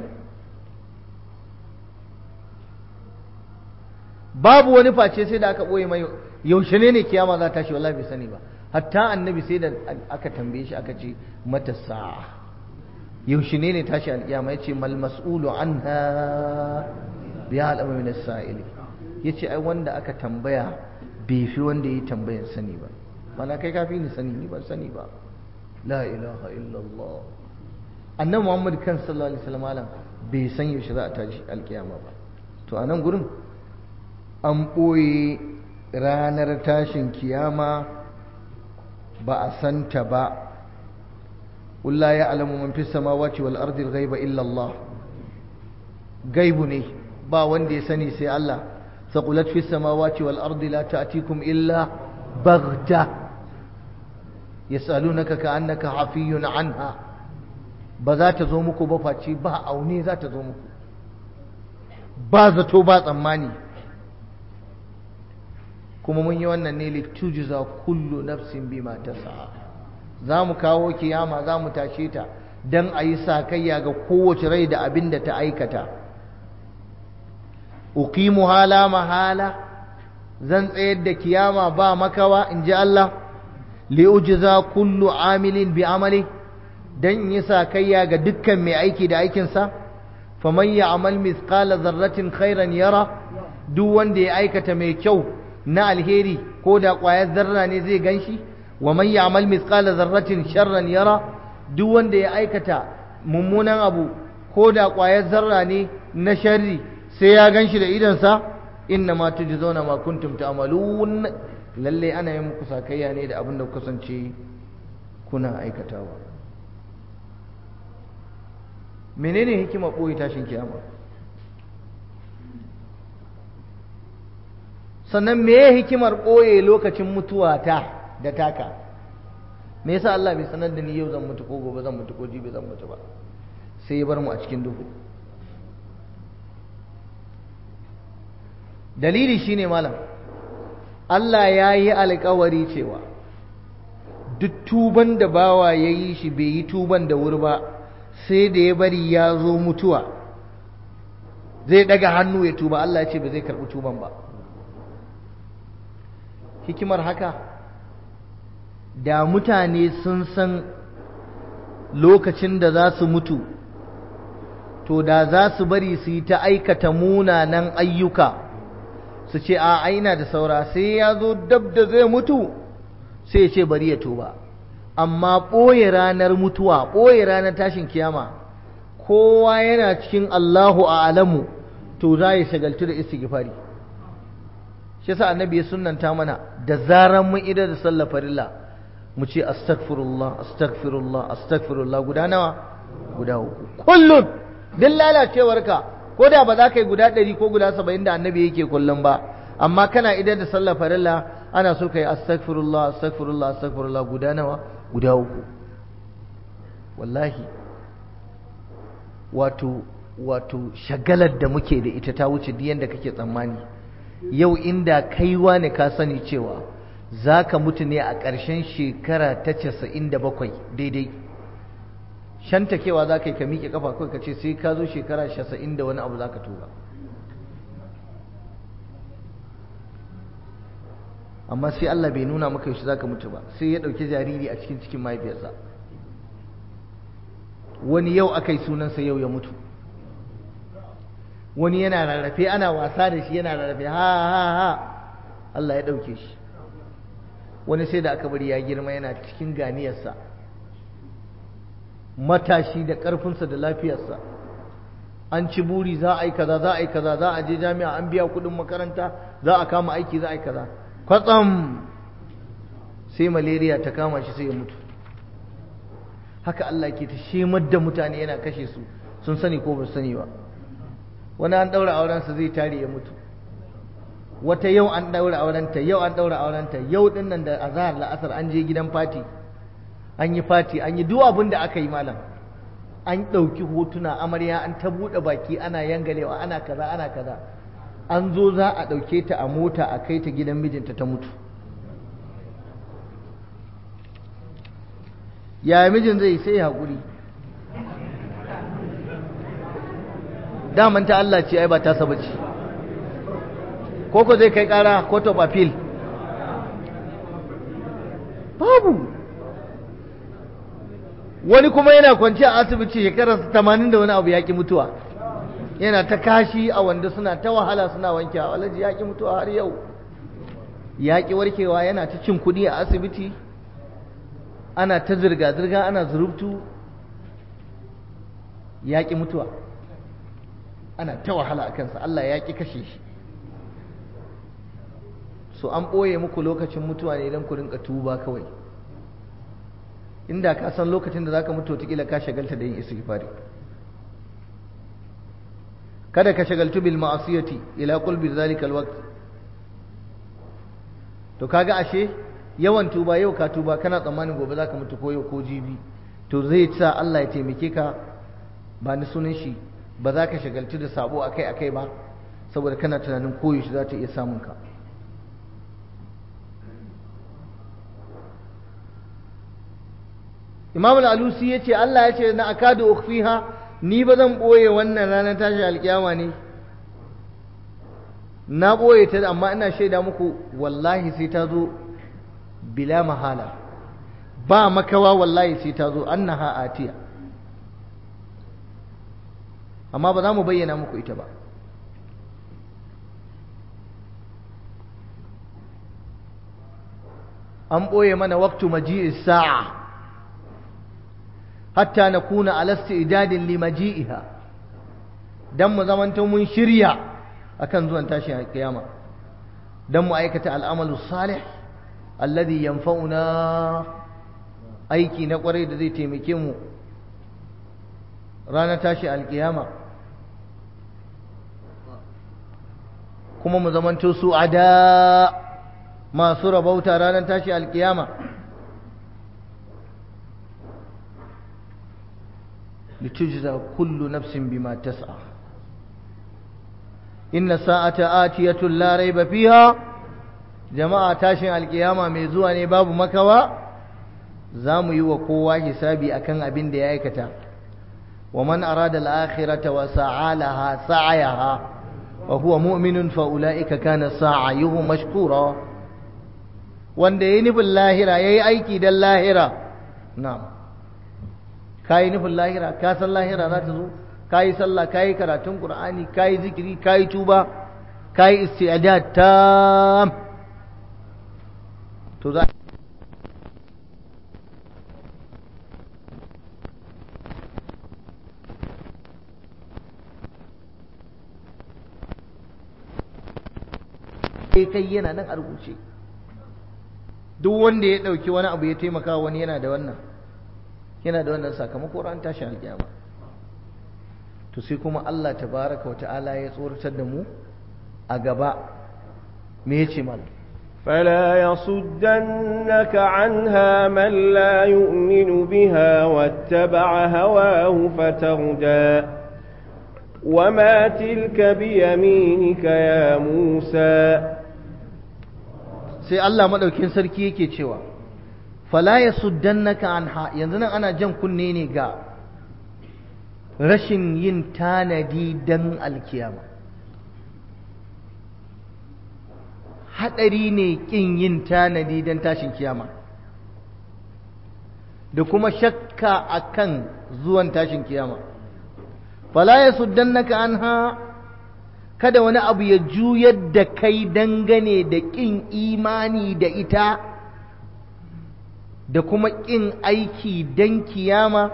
babu wani face sai da aka boye mai yaushe ne ne kiyama za ta shi wallahi bai sani ba hatta annabi sai da aka tambaye shi aka ce mata sa'a yaushe ne ne tashi alkiyama yace mal mas'ulu anha bi al'amri min as-sa'ili ya ce ai wanda aka tambaya bai fi wanda ya tambayan sani ba mana kai kafi ni sani ni ban sani ba la ilaha illallah annan muhammad kan sallallahu alaihi wasallam alam bai san yaushe za a tashi alkiyama ba to a nan gurin an ɓoye ranar tashin kiyama ba a santa ba قل لا يعلم من في السماوات والأرض الغيب إلا الله غيب ne ba wanda ya sani sai Allah ثقلت في السماوات والأرض لا تأتيكم إلا بغتة يسألونك كأنك حفي عنها بذات زومك بفاتي با أوني ذات زومك بازتو باز أماني kuma mun yi wannan ne litujza kullu nafsin bima tas'a za mu kawo kiyama za mu tashe ta don a yi sakayya ga kowace rai da abin da ta aikata uqimu hala mahala zan tsayar da kiyama ba makawa in ji Allah li'ujza kullu amilin bi amali dan yi sakayya ga dukkan mai aiki da aikinsa faman ya'mal mithqala dharratin khairan yara duk wanda ya aikata mai kyau na alheri ko da ƙwayar zarra ne zai ganshi wa man ya'mal mithqala dharratin sharran yara duk wanda ya aikata mummunan abu ko da ƙwayar zarra ne na sharri sai ya gan shi da idansa inna ma tujzauna ma kuntum ta'malun lalle ana yin muku sakayya ne da abin da kuka kasance kuna aikatawa menene hikima boye tashin kiyama sannan meye hikimar boye lokacin mutuwa ta da taka me yasa Allah bai sanar da ni yau zan mutu ko gobe zan mutu ko jibi zan mutu ba sai ya bar mu a cikin duhu dalili shine malam Allah ya yi alkawari cewa duk tuban da bawa ya yi shi bai yi tuban da wuri ba sai da ya bari ya zo mutuwa zai daga hannu ya tuba Allah ya ce ba zai karɓi tuban ba hikimar haka da mutane sun san lokacin da za su mutu to da za su bari su yi ta aikata munanan ayyuka su ce a aina da saura sai ya zo dab da zai mutu sai ya ce bari ya tuba amma ɓoye ranar mutuwa ɓoye ranar tashin kiyama kowa yana cikin Allahu a alamu to za ya shagaltu da istighfari shi yasa annabi ya sunnanta mana da zaran mun ida da sallar farilla mu ce astaghfirullah astaghfirullah astaghfirullah guda nawa guda uku kullum din lalacewarka ko da ba za ka yi guda ɗari ko guda saba'in da annabi yake kullum ba amma kana idan da sallar farilla ana so ka yi astaghfirullah astaghfirullah astaghfirullah guda nawa guda uku wallahi wato wato shagalar da muke da ita ta wuce duk yanda kake tsammani yau inda kaiwa ne ka sani cewa za ka mutu ne a ƙarshen shekara ta casa'in da bakwai daidai shantakewa za ka yi ka miƙe kafa kawai ka ce sai ka zo shekara casa'in da wani abu za ka tura amma sai Allah bai nuna maka yaushe za ka mutu ba sai ya ɗauki jariri a cikin cikin mahaifiyarsa wani yau aka yi sunansa yau ya mutu wani yana rarrafe ana wasa da shi yana rarrafe ha ha ha Allah ya ɗauke shi wani sai da aka bari ya girma yana cikin ganiyarsa matashi da ƙarfinsa da lafiyarsa an ci buri za a yi kaza za a yi kaza za a je jami'a an biya kuɗin makaranta za a kama aiki za a yi kaza kwatsam sai malaria ta kama shi sai ya mutu haka Allah ke ta shemar da mutane yana kashe su sun sani ko ba su sani ba wani an ɗaura aurensa zai tare ya mutu wata yau an ɗaura aurenta yau an ɗaura aurenta yau ɗin nan da azahar la'asar an je gidan fati an yi fati an yi duk abin da aka yi malam an ɗauki hotuna amarya an ta buɗe baki ana yangalewa ana kaza ana kaza an zo za a ɗauke ta a mota a kai ta gidan mijinta ta mutu yaya mijin zai sai haƙuri daman ta Allah ce ai ba ta saba ce koko zai kai ƙara court of appeal babu wani kuma yana kwanci a asibiti shekarar tamanin da wani abu yaƙi mutuwa yana ta kashi a wanda suna ta wahala suna wanke a walaji yaƙi mutuwa har yau yaƙi warkewa yana ta cin kuɗi a asibiti ana ta zirga-zirga ana zurubtu yaƙi mutuwa ana ta wahala a kansa Allah ya ƙi kashe shi so an ɓoye muku lokacin mutuwa ne don ku rinka tuba kawai inda ka san lokacin da zaka mutu wataƙila ka shagalta da yin istighfari kada ka shagaltu bil ma'asiyati ila qulbi zalika alwaqt to kaga ashe yawan tuba yau ka tuba kana tsammanin gobe zaka mutu ko yau ko jibi to zai sa Allah ya taimake ka ba ni sunan shi ba za ka shagaltu da sabo akai akai ba saboda kana tunanin koyaushe za ta iya samun ka Imam al-Alusi yace Allah yace na akadu ukhfiha ni ba zan boye wannan ranar tashi alkiyama ne na boye ta amma ina shaida muku wallahi sai ta zo bila mahala ba makawa wallahi sai ta zo annaha atiya amma ba za mu bayyana muku ita ba an ɓoye mana waktu maji'is sa'a hatta na kuna alasti idadin limaji'iha don mu zamanta mun shirya akan zuwan tashin kiyama don mu aikata al'amalu salih alladhi yanfa'una aiki na kwarai da zai taimake mu ranar tashi alkiyama kuma mu zamanto su ada masu rabauta ranar tashi alkiyama litujza kullu nafsin bima tas'a inna sa'ata atiyatun la raiba fiha jama'a tashin alkiyama mai zuwa ne babu makawa za mu yi wa kowa hisabi akan abin da ya aikata wa man arada al-akhirata wa sa'a laha sa'ayaha wa huwa mu'minun fa ulaika kana sa'ayuhu mashkura wanda yayi nufin lahira yayi aiki dan lahira na'am kai nufin lahira ka san lahira za ta zo kai sallah kai karatun qur'ani kai zikiri kai tuba kai isti'dad tam to za kai yana nan a rubuce duk wanda ya ɗauki wani abu ya taimaka wani yana da wannan yana da wannan sakamako ran tashi alƙiyama to sai kuma Allah tabaraka wata'ala ya tsoratar da mu a gaba me yace mal فلا يصدنك عنها من لا يؤمن بها واتبع هواه فتردى وما تلك بيمينك يا موسى sai Allah madaukin sarki yake cewa fala yasuddannaka anha yanzu nan ana jan kunne ne ga rashin yin tanadi dan alkiyama hadari ne kin yin tanadi dan tashin kiyama da kuma shakka akan zuwan tashin kiyama fala yasuddannaka anha kada wani abu ya juyar da kai dangane da ƙin imani da ita da kuma ƙin aiki don kiyama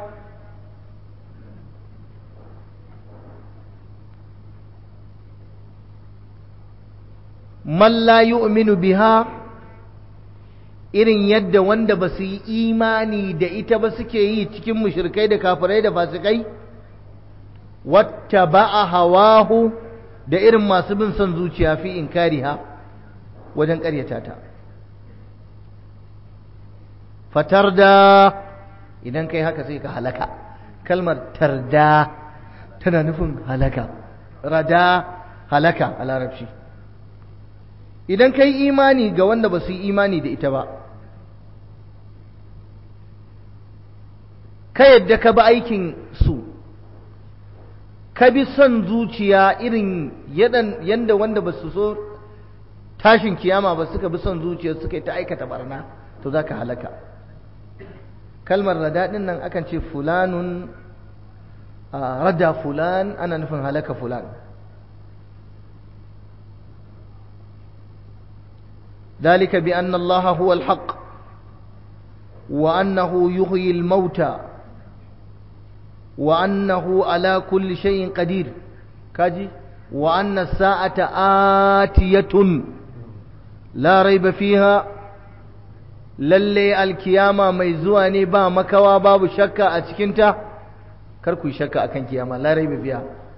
man la yu'minu biha irin yadda wanda ba su yi imani da ita ba suke yi cikin mushrikai da kafirai da fasikai wata ba'a hawahu da irin masu bin son zuciya fi inkariha wajen ƙaryata ta fatar da idan kai haka sai ka halaka kalmar tarda tana nufin halaka rada halaka a larabci idan kai imani ga wanda ba su yi imani da ita ba ka yadda ka bi aikin su ka bi son zuciya irin yadda wanda ba su so tashin kiyama ba suka bi son zuciya suka yi ta aikata barna to za ka halaka kalmar radaɗin nan akan ce fulanun rada fulan ana nufin halaka fulan ذلك بأن الله هو الحق وأنه يحيي الموتى وأنه على كل شيء قدير كاجي وأن الساعة آتية لا ريب فيها lalle alkiyama mai zuwa ne ba makawa babu shakka a cikinta kar ku shakka akan kiyama la raiba biya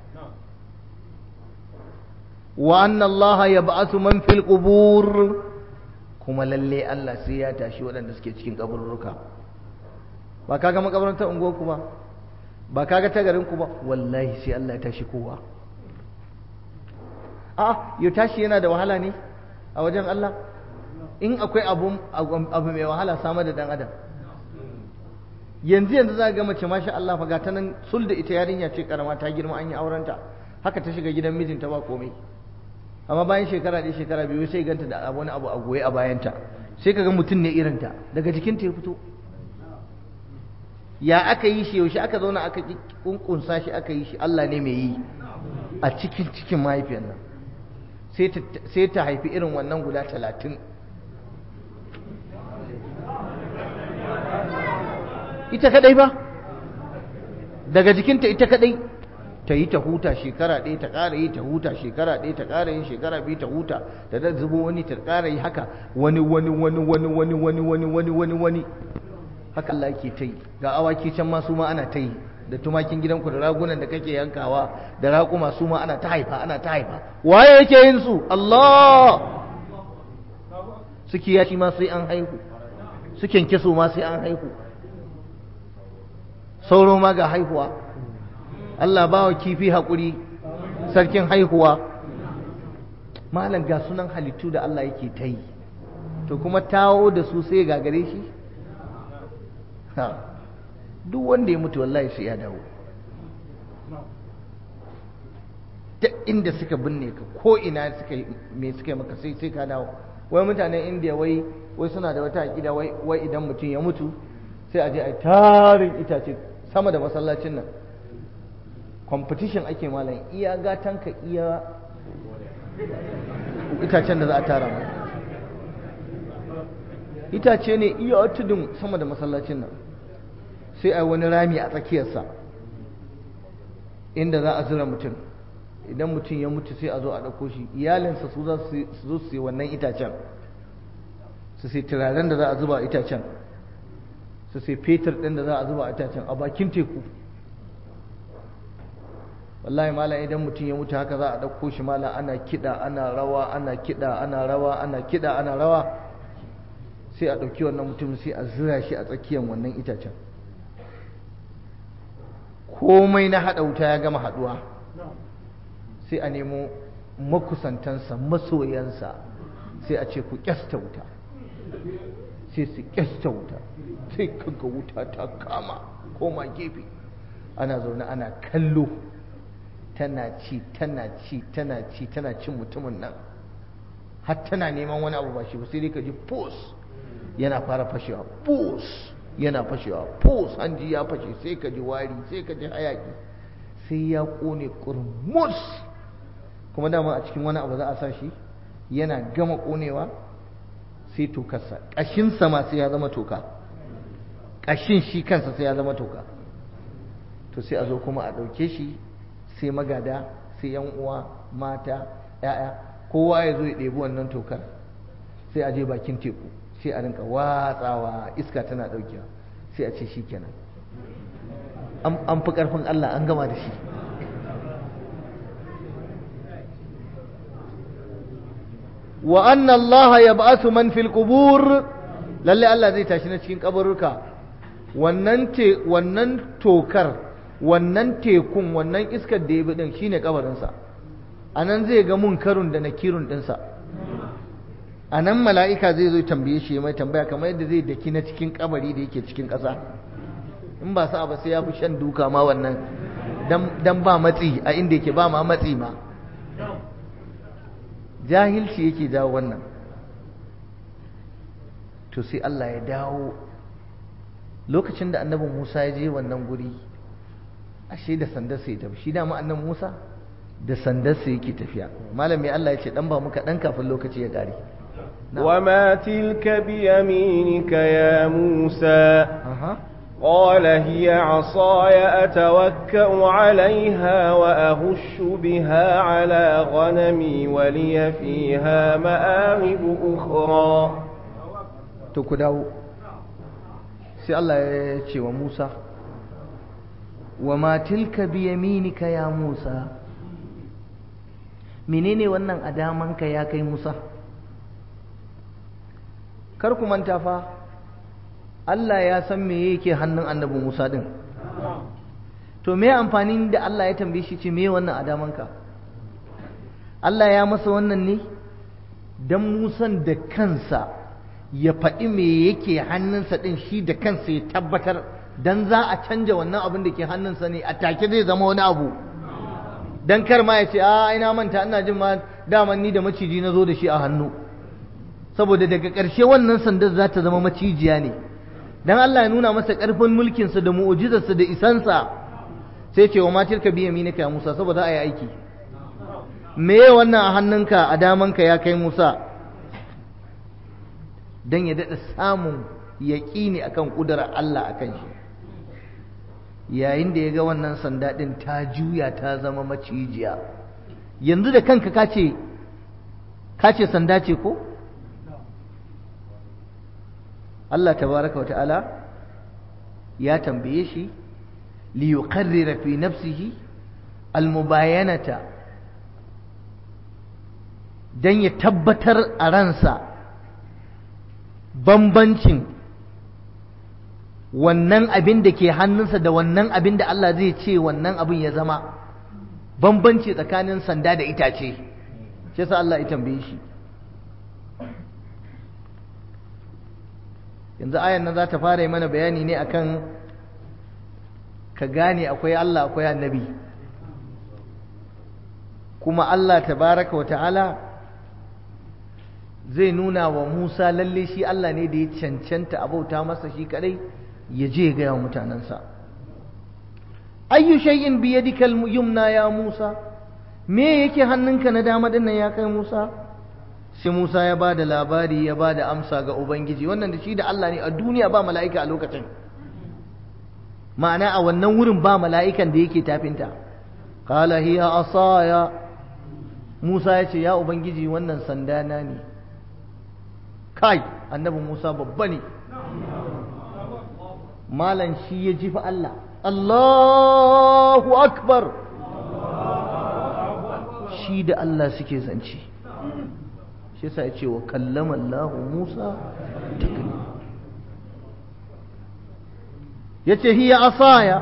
wa anna Allah yab'athu man fil qubur kuma lalle Allah sai ya tashi waɗanda suke cikin kaburruka ba kaga makabarantar unguwarku ba ba kaga ta garinku ba wallahi sai Allah ya tashi kowa a yau tashi yana da wahala ne a wajen Allah in akwai abu abu mai wahala samar da dan adam yanzu yanzu za ga mace masha Allah fa ga ta nan sul da ita yarinya ce karama ta girma an yi aurenta haka ta shiga gidan mijinta ba komai amma bayan shekara ɗaya shekara biyu sai ganta da wani abu a goye a bayanta sai ka ga mutum ne irinta daga jikinta ya fito ya aka yi shi yaushe aka zauna aka kunkunsa shi aka yi shi Allah ne mai yi a cikin cikin mahaifiyar nan sai ta haifi irin wannan guda talatin ita kadai ba daga jikinta ita kadai ta yi ta huta shekara ɗaya ta ƙara yi ta huta shekara ɗaya ta ƙara yin shekara biyu ta huta ta da zubo wani ta ƙara yi haka wani wani wani wani wani wani wani wani wani wani haka Allah ke ta yi ga awaki can ma su ma ana ta yi da tumakin gidanku da ragunan da kake yankawa da raƙuma su ma ana ta haifa ana ta haifa waye yake yin su Allah su kiyashi ma sai an haihu su kyankyaso ma sai an haihu sauro ma ga haihuwa Allah ba wa kifi haƙuri sarkin haihuwa malam ga sunan halittu da Allah yake ta yi to kuma tawo da su sai gagare shi duk wanda ya mutu wallahi sai ya dawo ta inda suka binne ka ko ina suka me suka yi maka sai sai ka dawo wai mutanen indiya wai wai suna da wata aƙida wai wai idan mutum ya mutu sai a je a tarin itace sama da masallacin nan competition ake malam iya gatan ka iya itacen da za a tara mai itace ne iya tudun sama da masallacin nan sai a wani rami a tsakiyarsa inda za a zura mutum idan mutum ya mutu sai a zo a ɗauko shi iyalinsa su za su zo su yi wannan itacen su sai turaren da za a zuba itacen su sai fetur ɗin da za a zuba itacen a bakin teku wallahi malam idan mutum ya mutu haka za a ɗauko shi malam ana kiɗa ana rawa ana kiɗa ana rawa ana kiɗa ana rawa sai a ɗauki wannan mutum sai a zura shi a tsakiyar wannan itacen komai na haɗa wuta ya gama haɗuwa sai a nemo makusantansa masoyansa sai a ce ku ƙyasta wuta sai su ƙyasta wuta sai kaga wuta ta kama koma gefe ana zaune ana kallo tana ci tana ci tana ci tana cin mutumin nan har tana neman wani abu ba shi ba sai dai ka ji pos yana fara fashewa pos yana fashewa pos hanji ya fashe sai ka ji wari sai ka ji hayaki sai ya kone kurmus kuma dama a cikin wani abu za a sa shi yana gama konewa sai tokarsa ƙashinsa ma sai ya zama toka ƙashin shi kansa sai ya zama toka to sai a zo kuma a ɗauke shi sai magada sai yan uwa mata ya'ya kowa ya zo ya ɗebi wannan tokar sai a je bakin teku sai a rinka watsawa iska tana ɗaukewa sai a ce shi kenan an fi ƙarfin Allah an gama da shi wa anna Allah ya ba'asu man fil qubur lalle Allah zai tashi na cikin kaburruka wannan te wannan tokar wannan tekun wannan iskar da ya bi din shine kabarinsa anan zai ga munkarun da nakirun dinsa anan mala'ika zai zo tambaye shi mai tambaya kamar yadda zai daki na cikin kabari da yake cikin ƙasa in ba sa ba sai ya fi shan duka ma wannan dan ba matsi a inda yake ba ma matsi ma jahilci yake jawo wannan to sai Allah ya dawo lokacin da annabin Musa ya je wannan guri ashe da sandar sai tafi shi dama annabi Musa da sandar sai yake tafiya malami Allah ya ce dan ba muka dan kafin lokaci ya kare وما تلك بيمينك يا موسى قال هي عصاي أتوكأ عليها وأهش بها على غنمي ولي فيها مآرب أخرى تكداو سي الله يتشي وموسى وما تلك بيمينك يا موسى menene wannan adamanka ya kai Musa kar ku manta fa Allah ya san me yake hannun annabi Musa din to me amfanin da Allah ya tambaye shi ce me wannan adamanka Allah ya masa wannan ne dan Musan da kansa ya faɗi me yake hannunsa din shi da kansa ya tabbatar dan za a canja wannan abin da ke hannunsa ne a take zai zama wani abu dan kar ma ya ce a ina manta ina jin ma daman ni da maciji na zo da shi a hannu saboda daga ƙarshe wannan sandar za ta zama macijiya ne dan Allah ya nuna masa ƙarfin mulkinsa da mu'ujizarsa da isansa sai ce wa matar ka biya minika ya Musa saboda a yi aiki me wannan a hannunka a damanka ya kai Musa dan ya daɗa samun yaƙini akan ƙudurar Allah akan shi yayin da ya ga wannan sanda ɗin ta juya ta zama macijiya yanzu da kanka ka ce ka ce sanda ce ko Allah tabaraka wa ta'ala ya tambaye shi li yuqarrira fi nafsihi almubayanata dan ya tabbatar a ransa bambancin wannan abin da ke hannunsa da wannan abin da Allah zai ce wannan abin ya zama bambanci tsakanin sanda da itace shi yasa Allah ya tambaye shi yanzu ayan nan za ta fara yi mana bayani ne akan ka gane akwai Allah akwai annabi kuma Allah tabaraka wa ta'ala zai nuna wa Musa lalle shi Allah ne da ya cancanta abauta masa shi kadai ya je ga yawan mutanensa ayyu shay'in bi yadika yumna ya Musa me yake hannunka na dama dinnan ya kai Musa sai Musa ya ba da labari ya ba da amsa ga Ubangiji wannan da shi da Allah ne a duniya ba mala'ika a lokacin ma'ana a wannan wurin ba mala'ikan da yake tafinta qala hiya asaya Musa ya ce ya Ubangiji wannan sandana ne kai annabi Musa babba ne malan shi ya ji fa Allah Allahu akbar shi da Allah suke zance shi yasa ya ce wa kallama Allah Musa ya ce hiya asaya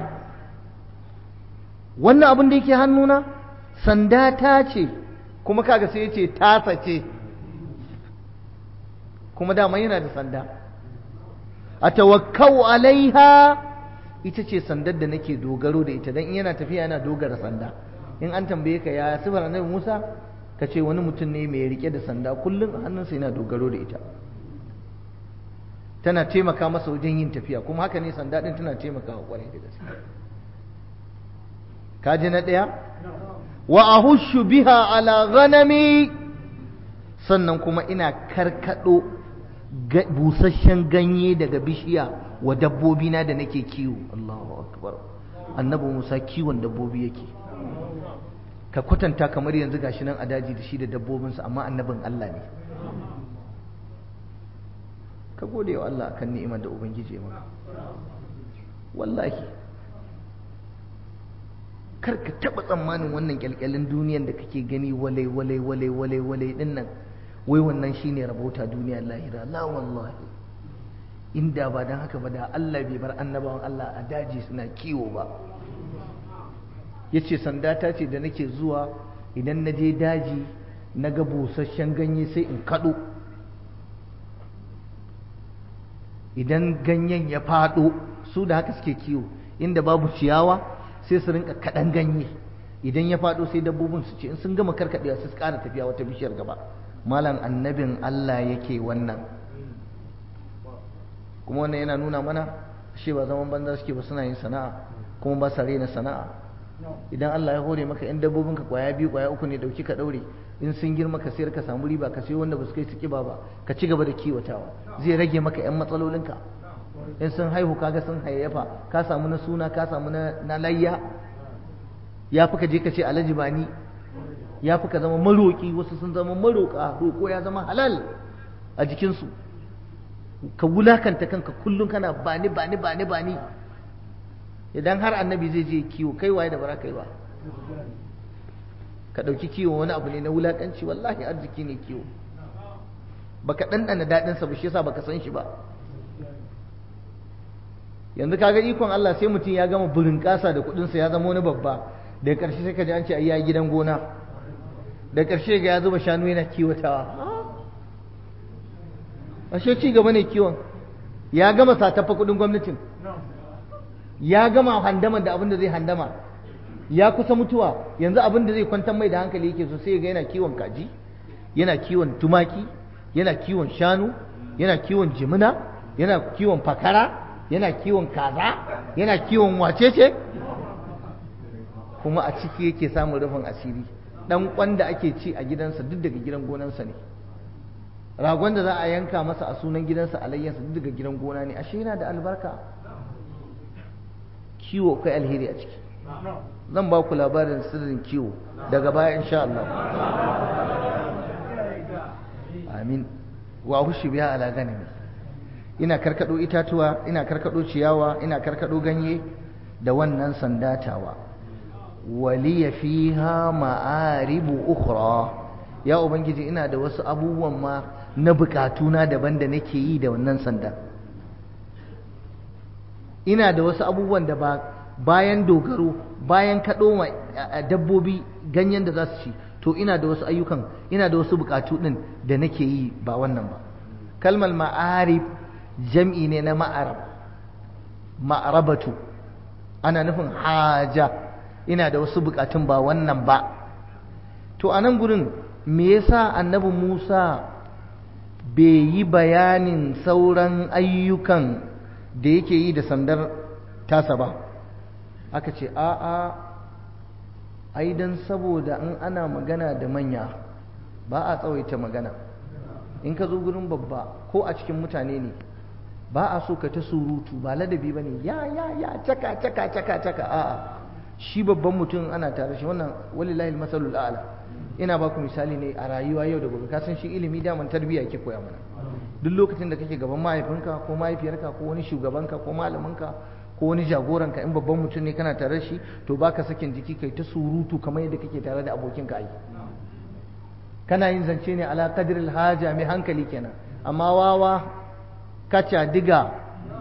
wannan abin da yake hannuna sanda ta ce kuma kaga sai ya ce tasa ce kuma dama yana da sanda a tawakkau alaiha ita ce sandar da nake dogaro da ita don in yana tafiya yana dogara sanda in an tambaye ka ya sifar annabi Musa ka ce wani mutum ne mai rike da sanda kullum a hannunsa yana dogaro da ita tana taimaka masa wajen yin tafiya kuma haka ne sanda ɗin tana taimakawa kwarai da gaske kaji na ɗaya wa ahushu biha ala ghanami sannan kuma ina karkado busasshen ganye daga bishiya wa dabbobi na da nake kiwo Allahu akbar annabi Musa kiwon dabbobi yake ka kwatanta kamar yanzu gashi nan a daji da shi da dabbobinsa amma annabin Allah ne ka gode wa Allah akan ni'imar da ubangiji ya maka wallahi kar ka taba tsammanin wannan kyalkyalin duniyan da kake gani walai walai walai walai walai din nan wai wannan shine rabauta duniya lahira la wallahi inda ba dan haka ba da Allah bai bar annabawan Allah a daji suna kiwo ba yace sanda ta ce da nake zuwa idan na je daji na ga busasshen ganye sai in kado idan ganyen ya fado su da haka suke kiwo inda babu ciyawa sai su rinka kaɗan ganye idan ya faɗo sai dabbobin su ce in sun gama karkaɗewa su ƙara tafiya wata bishiyar gaba malam annabin Allah yake wannan kuma wannan yana nuna mana shi ba zaman banza suke ba suna yin sana'a kuma ba sa rena sana'a idan Allah ya hore maka in dabbobin ka kwaya biyu kwaya uku ne dauki ka daure in sun girma ka sayar ka samu riba ka sayo wanda ba su kai su kiba ba ka ci gaba da kiwatawa zai rage maka yan matsalolinka in sun haihu kaga sun hayayyafa ka samu na suna ka samu na layya ya fi ka je ka ce alhaji bani ya fi ka zama maroƙi wasu sun zama maroƙa roƙo ya zama halal a jikinsu ka wulakanta kanka kullum kana bani bani bani bani idan har annabi zai je kiwo kai waye da bara kai ba ka ɗauki kiwo wani abu ne na wulakanci wallahi arziki ne kiwo baka ɗanɗana daɗinsa ba shi yasa baka san shi ba yanzu kaga ikon Allah sai mutum ya gama burin kasa da kudinsa ya zama wani babba daga ƙarshe sai ka ji an ce ayya gidan gona da ƙarshe ga ya zuba shanu yana kiwatawa ashe ci gaba ne kiwon ya gama satafa kudin gwamnatin ya gama handama da abin da zai handama ya kusa mutuwa yanzu abin da zai kwantar mai da hankali yake so sai ga yana kiwon kaji yana kiwon tumaki yana kiwon shanu yana kiwon jimina yana kiwon fakara yana kiwon kaza yana kiwon wacece kuma a ciki yake samun rufin asiri dan kwanda ake ci a gidansa duk daga gidan gonansa ne ragon da za a yanka masa a sunan gidansa alayyansa duk daga gidan gona ne ashe yana da albarka kiwo kai alheri a ciki zan ba ku labarin sirrin kiwo daga baya insha Allah amin wa hushi biya ala ganimi ina karkado itatuwa ina karkado ciyawa ina karkado ganye da wannan sandatawa waliya fiha ma'aribu ukhra ya ubangiji ina da wasu abubuwan ma na bukatuna daban da nake yi da wannan sanda ina da wasu abubuwan da ba bayan dogaro bayan kaɗo ma dabbobi ganyen da za su ci to ina da wasu ayyukan ina da wasu bukatu ɗin da nake yi ba wannan ba kalmar ma'arib jam'i ne na ma'arab ma'arabatu ana nufin haja ina da wasu bukatun ba wannan ba to a nan gurin me yasa annabi Musa bai yi bayanin sauran ayyukan da yake yi da sandar tasa ba aka ce a'a ai dan saboda in ana magana da manya ba a tsawaita magana in ka zo gurin babba ko a cikin mutane ne ba a so ka ta surutu ba ladabi ba ne ya ya ya caka caka caka caka a'a shi babban mutum ana tare shi wannan walillahi masalul a'la ina ba ku misali ne a rayuwa yau da gobe ka san shi ilimi daman tarbiyya yake koya mana duk lokacin da kake gaban mahaifinka ko mahaifiyarka ko wani shugabanka ko malaminka ko wani jagoranka in babban mutum ne kana tare shi to baka sakin jiki kai ta surutu kamar yadda kake tare da abokinka ai kana yin zance ne ala qadril haja mai hankali kenan amma wawa kaca diga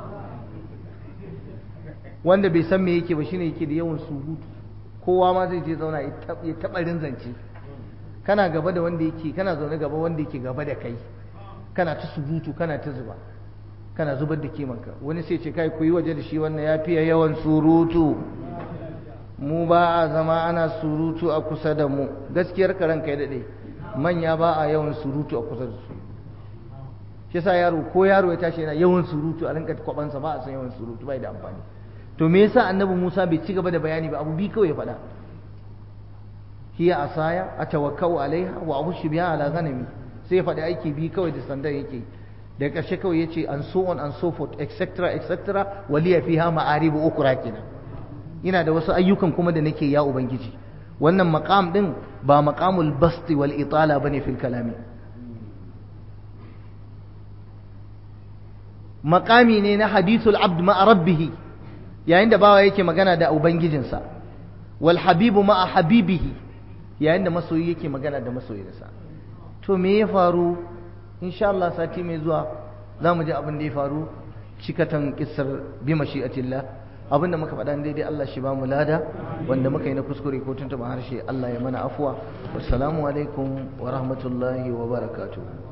wanda bai san me yake ba shine yake da yawan surutu kowa ma zai je zauna ya taɓa zance kana gaba da wanda yake kana zaune gaba wanda yake gaba da kai kana ta surutu kana ta zuba kana zubar da kimanka wani sai ce kai ku yi waje da shi wannan ya fiye yawan surutu mu ba a zama ana surutu a kusa da mu gaskiyar karan kai daɗe manya ba a yawan surutu a kusa da su shi yasa yaro ko yaro ya tashi yana yawan surutu a rinka kwabansa ba a san yawan surutu bai da amfani to me yasa annabi Musa bai ci gaba da bayani ba abu bi kawai ya faɗa hiya asaya atawakkau alaiha wa abushu biha ala ghanami sai ya faɗi aiki bi kawai da sandan yake da ƙarshe kawai ya ce and so on and so forth etc etc waliya fiha ma'aribu ukra kenan ina da wasu ayyukan kuma da nake ya ubangiji wannan maqam din ba maqamul basti wal itala bane fil kalami maqami ne na hadithul abd ma'a rabbih yayin da bawa yake magana da ubangijinsa wal habibu ma'a habibihi yayin da masoyi yake magana da masoyinsa to me ya faru insha Allah sati mai zuwa za mu ji abin da ya faru cikatan kissar bi mashi'atillah abin da muka faɗa daidai Allah shi ba mu lada wanda muka yi na kuskure ko tuntuɓa harshe Allah ya mana afuwa wassalamu alaikum wa rahmatullahi wa barakatuh